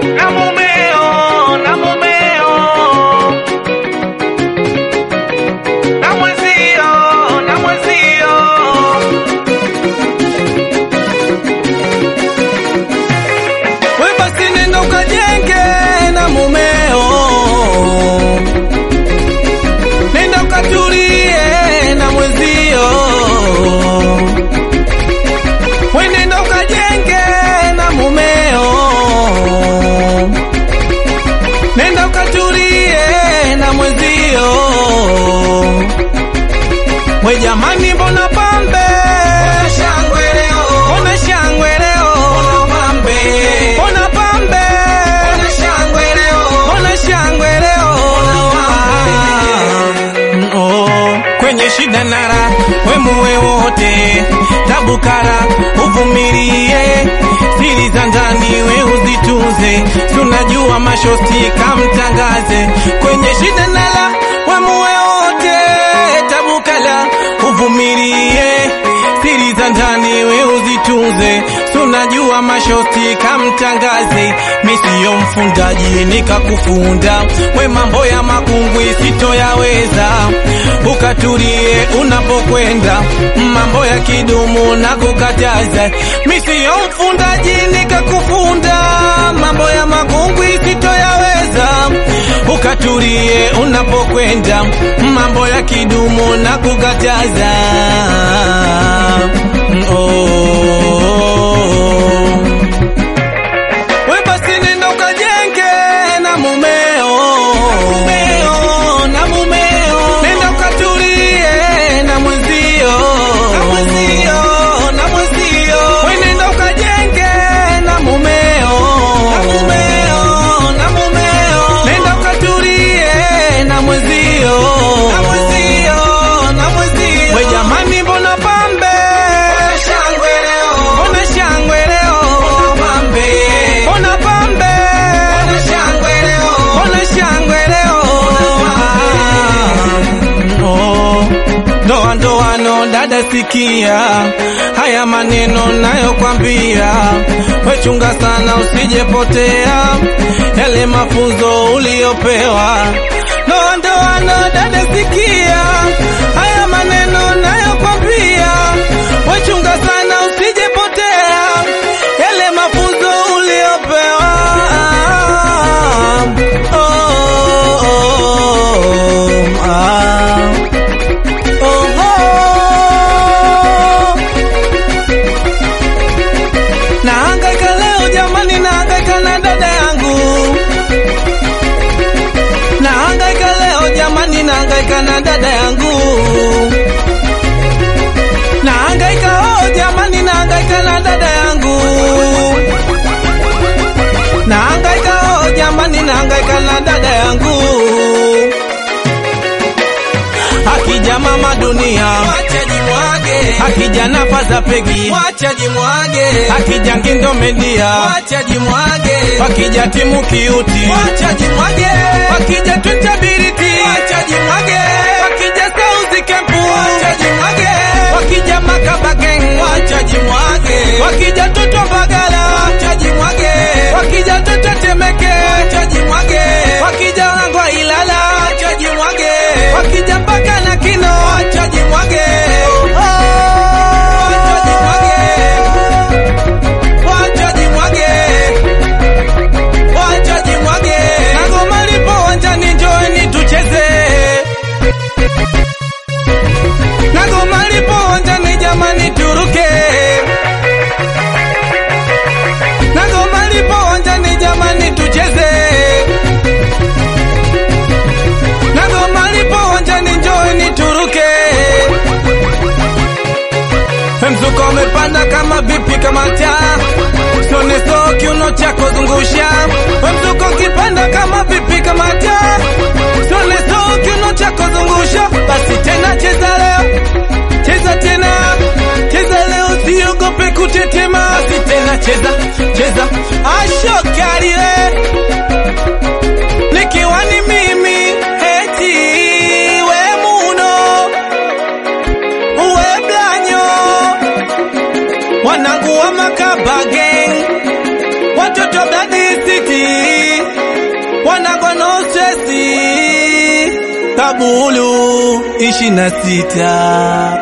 na mumeo na mumeo na mwezio na mwezio we basi nenda ukajenge na mumeo, nenda ukatulie na mwezio, we nenda ukajenge na mumeo, nenda ukatulie na mwezio, we jamani, mbona pambe shangwe leo, mbona shangwe leo, pambe, mbona pambe, mbona shangwe leo, mbona shangwe leo, Ah, oh, kwenye shida nara wemuwe wote tabukara uvumilie siri za ndani we uzitunze tunajua mashosti kamtangaze kwenye shida nara wemuwe wote tabukala uvumilie siri za ndani we uzitunze tunajua mashosti kamtangaze misiyo mfundaji nikakufunda we mambo ya makungwi sitoyaweza ukatulie unapokwenda mambo ya kidumu na kukataza misiyo mfundaji nikakufunda mambo ya makungwi sitoyaweza ukatulie unapokwenda mambo ya kidumu na kukataza oh. We basi nenda ukajenge na mumeo, mumeo na mumeo, nenda ukatulie na mwenzio, na mwenzio, na mwenzio, we nenda ukajenge na mumeo, na mumeo, na mumeo, nenda ukatulie na mwenzio, na mwenzio, na mwenzio, we jamani, mbona pambe shangwe leo, mbona shangwe leo, pambe, mbona pambe, mbona shangwe leo, mbona shangwe leo, oh, ndoa ndoano, dada sikia haya maneno nayokwambia, wechunga sana usijepotea yale mafunzo uliyopewa. Ndoa ndoano, dada sikia haya maneno nayokwambia, wechunga sana usijepotea yale mafunzo uliyopewa. Oh, oh, oh, ah. Oh, oh. Nahangaika leo jamani, nahangaika na dada yangu. Nahangaika leo jamani, nahangaika na dada yangu. Nahangaika oh jamani, nahangaika na dada yangu. Nahangaika oh jamani, nahangaika na dada yangu. Akija mama dunia, wacha jimwage. Akija nafaza pegi, wacha jimwage. Akija ngindo media, wacha jimwage. Akija timu kiuti, wacha jimwage. Akija tutabiriti, wacha jimwage. Akija sauzi kempu, wacha jimwage. Wakija makaba gang, wacha jimwage. Wakija toto bagala, wacha jimwage. Wakija toto temeke, wacha jimwage. Wakija wangwa ilala, wacha jimwage. Wakija mpaka na kino, wacha jimwage. Oh, wacha jimwage. Wacha jimwage. Wacha jimwage. Na ngoma lipo uwanjani, njooni tucheze. Na ngoma lipo uwanjani, jamani turuke. Na ngoma lipo uwanjani, jamani tucheze. Na ngoma lipo uwanjani, njooni turuke. Mzuko umepanda kama vipi kama taa Sone so kiuno chako zungusha Mzuko ukipanda kama vipi kama taa Sone so kiuno chako zungusha Basi tena cheza leo Cheza tena Cheza leo siogope kutetema Basi tena cheza Cheza Ashokari we Nikiwa ni mimi Eti we muno Uwe blanyo wanangu wa makaba gang watoto Blood City kwa no stress kabulu ishi na sita